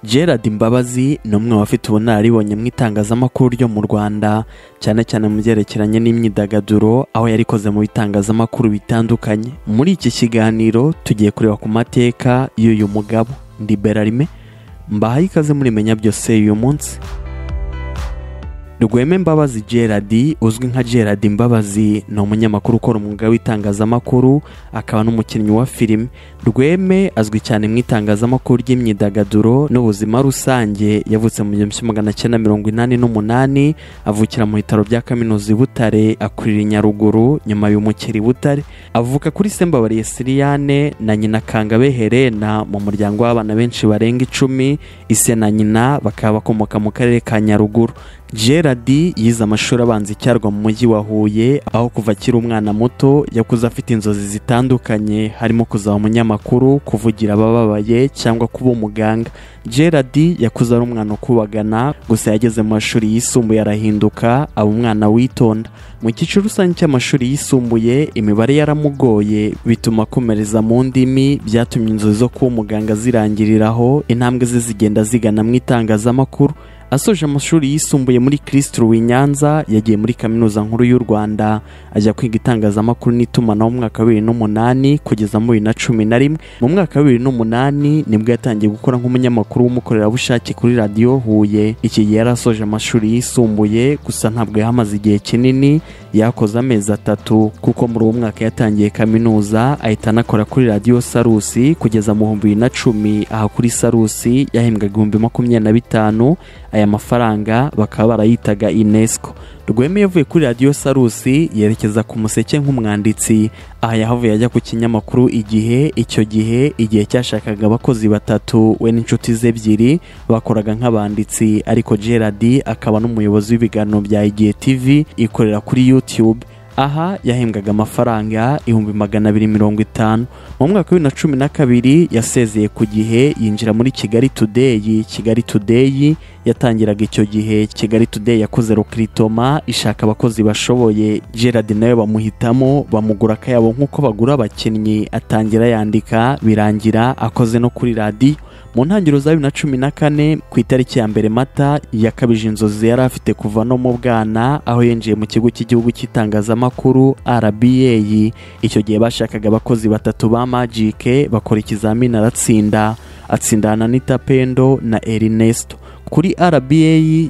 gerard mbabazi ni umwe bafite ubunararibonye mu itangazamakuru ryo mu rwanda cyane cyane mu byerekeranye n'imyidagaduro aho yarikoze mu bitangazamakuru bitandukanye muri iki kiganiro tugiye kureba ku mateka y'uyu mugabo ndi berarime mbahaye ikaze muri menya byose uyu munsi rweme mbabazi gerard uzwi nka gerard mbabazi ni umunyamakuru ukora umwuga w'itangazamakuru akaba n'umukinnyi wa filime rweme azwi cyane mu itangazamakuru ry'imyidagaduro n'ubuzima rusange yavutse mu gihumbi kimwe magana cyenda mirongo inani n'umunani avukira mu bitaro bya kaminuza i butare akurira i nyaruguru nyuma y'umukiri i butare avuka kuri sembabariye siriyane na nyina kangabe herena mu muryango w'abana benshi barenga icumi ise na nyina bakaba bakomoka mu karere ka nyaruguru gerard yize amashuri abanza icyarwa mu mujyi wa huye aho kuva akiri umwana muto yakuze afite inzozi zitandukanye harimo kuzaba umunyamakuru kuvugira abababaye cyangwa kuba umuganga gerard yakuze ari umwana ukubagana gusa yageze mu mashuri yisumbuye arahinduka aba umwana witonda mu cyiciro rusange cy'amashuri yisumbuye imibare yaramugoye bituma akomereza mu ndimi byatumye inzozi zo kuba umuganga zirangiriraho intambwe ze zigenda zigana mu itangazamakuru asoje amashuri yisumbuye muri kirisituru i nyanza yagiye muri kaminuza nkuru y'u rwanda ajya kwiga itangazamakuru n'itumanaho mu mwaka wa bibiri n'umunani kugeza muri bibiri na cumi na rimwe mu mwaka wa bibiri n'umunani nibwo yatangiye gukora nk'umunyamakuru w'umukorerabushake kuri radiyo huye iki gihe yari asoje amashuri yisumbuye gusa ntabwo yahamaze igihe kinini yakoze amezi atatu kuko muri uwo mwaka yatangiye kaminuza ahita anakora kuri radiyo sarusi kugeza mu bihumbi bibiri na cumi aha kuri sarusi yahembwaga ibihumbi makumyabiri na bitanu aya mafaranga bakaba barayitaga unesco rweme yavuye kuri radiyo sarusi yerekeza ku museke nk'umwanditsi aha yahavuye ajya ku kinyamakuru igihe icyo gihe igihe cyashakaga abakozi batatu we n'inshuti ze ebyiri bakoraga nk'abanditsi ariko gerard akaba n'umuyobozi w'ibiganiro bya igihe tv ikorera kuri youtube aha yahembwaga amafaranga ibihumbi magana abiri mirongo itanu mu mwaka wa bibiri na cumi na kabiri yasezeye ku gihe yinjira muri kigali tudeyi kigali tudeyi yatangiraga icyo gihe kigali tudeyi yakoze rukiritoma ishaka abakozi bashoboye gerard nawe bamuhitamo bamugura akayabo nk'uko bagura abakinnyi atangira yandika birangira akoze no kuri radiyo mu ntangiriro za bibiri na cumi na kane ku itariki ya mbere mata yakabije inzozi yari afite kuva no mu bwana aho yinjiye mu kigo cy'igihugu cy'itangazamakuru rba icyo gihe bashakaga abakozi batatu ba magike bakora ikizamini aratsinda atsindana n'ita pendo na erinesto kuri rba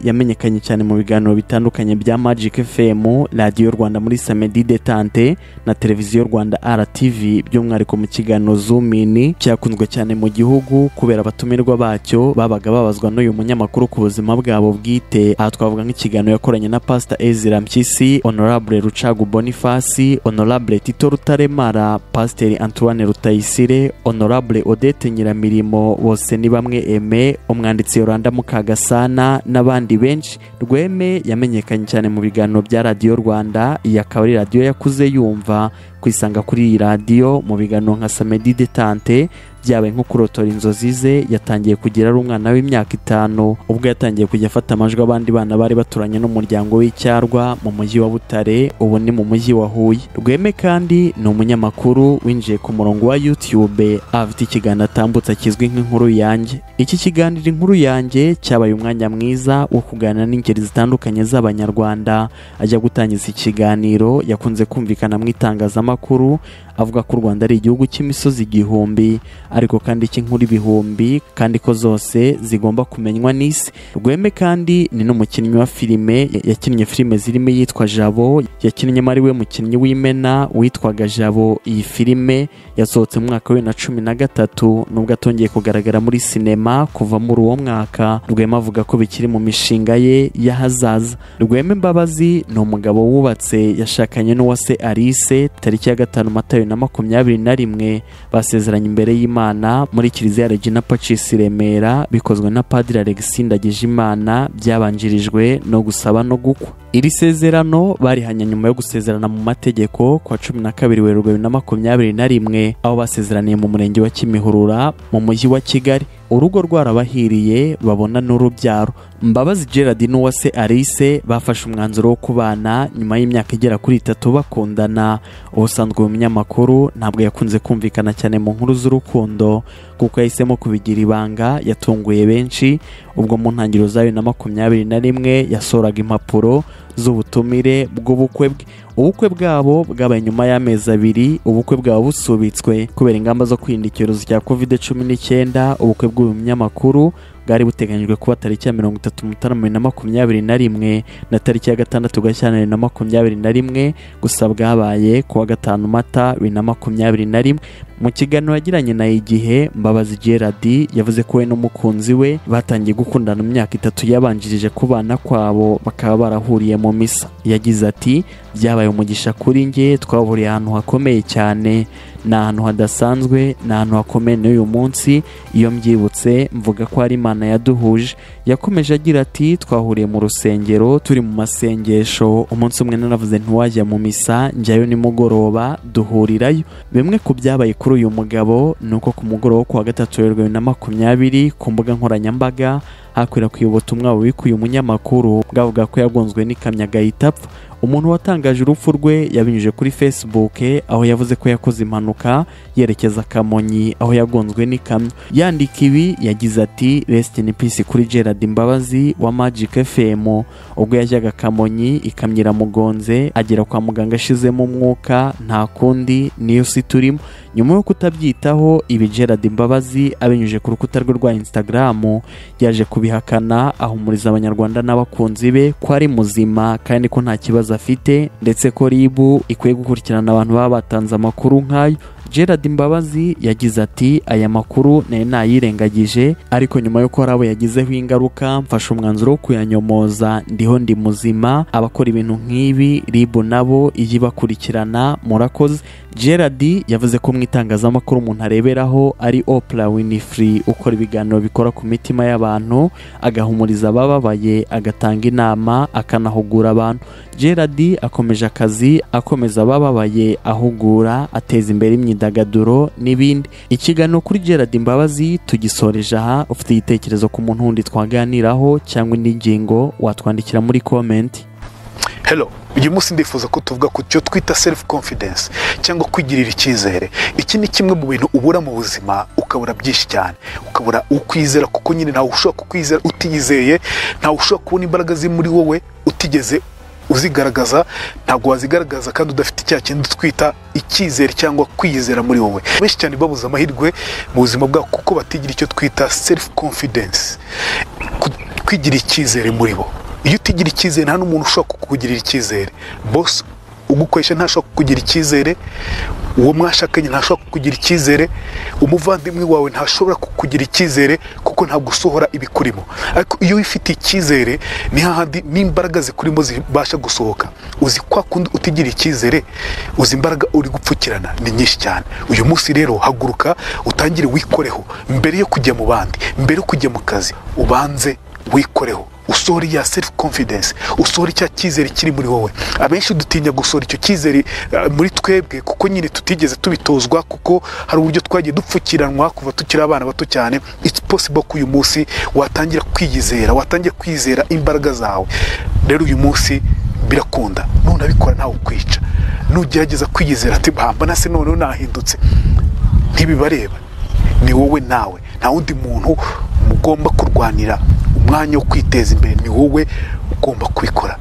yamenyekanye cyane mu biganiro bitandukanye bya magic fm radiyo rwanda muri samedi detante na televiziyo rwanda rtv by'umwihariko mu kiganiro zumini cyakunzwe cyane mu gihugu kubera abatumirwa bacyo babaga babazwa n'uyu munyamakuru ku buzima bwabo bwite aha twavuga nk'ikiganiro yakoranye na pasita ezira mpyisi honorable rucagu bonifasi honorable tito rutaremara pasiteri antoine rutayisire honorable odette nyiramirimo bose ni bamwe eme umwanditsi yoranda mukaga gasana n'abandi benshi rweme yamenyekanye cyane mu biganiro bya radiyo rwanda iyi akaba ari radiyo yakuze yumva kwisanga kuri iyi radiyo mu biganiro nka samedi detante byabaye nko kurotora inzozi ze yatangiye kugira ari umwana w'imyaka itanu ubwo yatangiye kujya afata amajwi abandi bana bari baturanye n'umuryango w'icyarwa mu mujyi wa butare ubu ni mu mujyi wa huye rweme kandi ni umunyamakuru winjiye ku murongo wa yutube afite ikiganiro atambutsa kizwi nk'inkuru yanjye iki kiganiro inkuru yanjye cyabaye umwanya mwiza wo kuganira n'ingeri zitandukanye z'abanyarwanda ajya gutangiza ikiganiro yakunze kumvikana mu itangazamakuru avuga ko u rwanda ari igihugu cy'imisozi igihumbi ariko kandi cy'inkuru ibihumbi kandi ko zose zigomba kumenywa n'isi rweme kandi ni n'umukinnyi wa filime yakinnye filime zirimo iyitwa jabo yakinnyemo ari we mukinnyi w'imena witwaga jabo iyi filime yasohotse mu mwaka wa bibiri na cumi na gatatu nubwo atongeye kugaragara muri sinema kuva muri uwo mwaka rwema avuga ko bikiri mu mishinga ye y'ahazaza rweme mbabazi ni umugabo wubatse yashakanye n'uwase alice tariki ya gatanu matayo na makumyabiri na rimwe basezeranye imbere y'imana muri kiliziya regina pacis remera bikozwe na padiri alexi ndagijimana byabanjirijwe no gusaba no gukwa iri sezerano barihanye nyuma yo gusezerana mu mategeko ku wa cumi na kabiri werurwe bibiri na makumyabiri na rimwe aho basezeraniye mu murenge wa kimihurura mu mujyi wa kigali urugo rwarabahiriye babona n'urubyaro mbabazi gerard n'uwase alice bafashe umwanzuro wo kubana nyuma y'imyaka igera kuri itatu bakundana ubusanzwe uyu munyamakuru ntabwo yakunze kumvikana cyane mu nkuru z'urukundo kuko yahisemo kubigira ibanga yatunguye benshi ubwo mu ntangiriro za bibiri na makumyabiri na rimwe yasohoraga impapuro z'ubutumire bw'ubukwe bwe ubukwe bwabo bwabaye nyuma y'amezi abiri ubukwe bwaba busubitswe kubera ingamba zo kwirinda icyorezo cya kovide cumi n'icyenda ubukwe bw'uyu munyamakuru bwari buteganyijwe kuba tariki ya mirongo itatu mutarama bibiri na makumyabiri na rimwe na tariki ya gatandatu gashyira bibiri na makumyabiri na rimwe gusa bwabaye kuwa gatanu mata bibiri na makumyabiri na rimwe mu kiganiro yagiranye na igihe mbabazi gerard yavuze ko we n'umukunzi we batangiye gukundana mu myaka itatu yabanjirije kubana kwabo bakaba barahuriye mu misa yagize ati byabaye umugisha kuri nge twaburiye ahantu hakomeye cyane ni ahantu hadasanzwe ni ahantu hakomeye n'uyu munsi iyo mbyibutse mvuga ko hari imana yaduhuje yakomeje agira ati twahuriye mu rusengero turi mu masengesho umunsi umwe naravuze ntiwajya mu misa njyayo nimugoroba duhurirayo bimwe ku byabaye kuri uyu mugabo ni uko ku mugoroba wo kuwa gatatu werurwe bibiri na makumyabiri ku mbuga nkoranyambaga hakwirakwiye ubutumwa bubikuye umunyamakuru bwavuga ko yagonzwe n'ikamyo agahita apfa umuntu watangaje urupfu rwe yabinyujije kuri facebook aho yavuze ko yakoze impanuka yerekeza kamonyi aho yagonzwe n'ikamyo yandika ibi yagize ati rest in peace kuri gerard imbabazi wa magic fm ubwo yajyaga kamonyi ikamyo iramugonze agera kwa muganga ashizemo umwuka nta kundi niyo si turimo nyuma yo kutabyitaho ibi gerard imbabazi abinyujije ku rukuta rwe rwa instagram yaje kubihakana ahumuriza abanyarwanda n'abakunzi be ko ari muzima kandi ko nta kibazo afite ndetse ko rib ikwiye gukurikirana abantu baba batanze amakuru nk'ayo gerard imbabazi yagize ati aya makuru nari nayirengagije ariko nyuma y'uko hari abo yagizeho ingaruka mfashe umwanzuro wo kuyanyomoza ndiho ndi muzima abakora ibintu nk'ibi ribu nabo iyo ibakurikirana murakoze gerard yavuze ko mu itangazamakuru umuntu areberaho ari opera winifrey ukora ibiganiro bikora ku mitima y'abantu agahumuriza abababaye agatanga inama akanahugura abantu gerard akomeje akazi akomeza abababaye ahugura ateza imbere imyidagaduro imyidagaduro n'ibindi ikiganiro kuri gerard imbabazi tugisoreje aha ufite igitekerezo ku muntu wundi twaganiraho cyangwa indi ngingo watwandikira muri komenti hero uyu munsi ndifuza ko tuvuga ku cyo twita selifu konfidensi cyangwa kwigirira icyizere iki ni kimwe mu bintu ubura mu buzima ukabura byinshi cyane ukabura ukwizera kuko nyine ntawe ushobora kukwizera utiyizeye ntawe ushobora kubona imbaraga ziri muri wowe utigeze uzigaragaza ntabwo wazigaragaza kandi udafite icya kintu twita icyizere cyangwa kwiyizera muri wowe benshi cyane babuze amahirwe mu buzima bwabo kuko batigira icyo twita selifu konfidensi kwigira icyizere muri bo iyo utigira icyizere nta n'umuntu ushobora kukugirira icyizere bose ugukoresha ntashobora kukugira icyizere uwo mwashakanye ntashobora kukugira icyizere umuvandimwe wawe ntashobora kukugira icyizere kuko ntabwo usohora ibikurimo ariko iyo wifitiye icyizere ni hahandi n'imbaraga zikurimo zibasha gusohoka uzi kwa kundi utigira icyizere uzi imbaraga uri gupfukirana ni nyinshi cyane uyu munsi rero haguruka utangire wikoreho mbere yo kujya mu bandi mbere yo kujya mu kazi ubanze wikoreho usohora iya selifu konfidensi usohora icya cyizere kiri muri wowe abenshi dutinya gusohora icyo cyizere muri twebwe kuko nyine tutigeze tubitozwa kuko hari uburyo twagiye dupfukiranwa kuva tukiri abana bato cyane iti posibo ko uyu munsi watangira kwiyizera watangira kwizera imbaraga zawe rero uyu munsi birakunda nunabikora ntawe ukwica nugerageza kwiyizera ati mbona se noneho nahindutse ntibibareba ni wowe nawe nta wundi muntu mugomba kurwanira umwanya wo kwiteza imbere ni wowe ugomba kubikora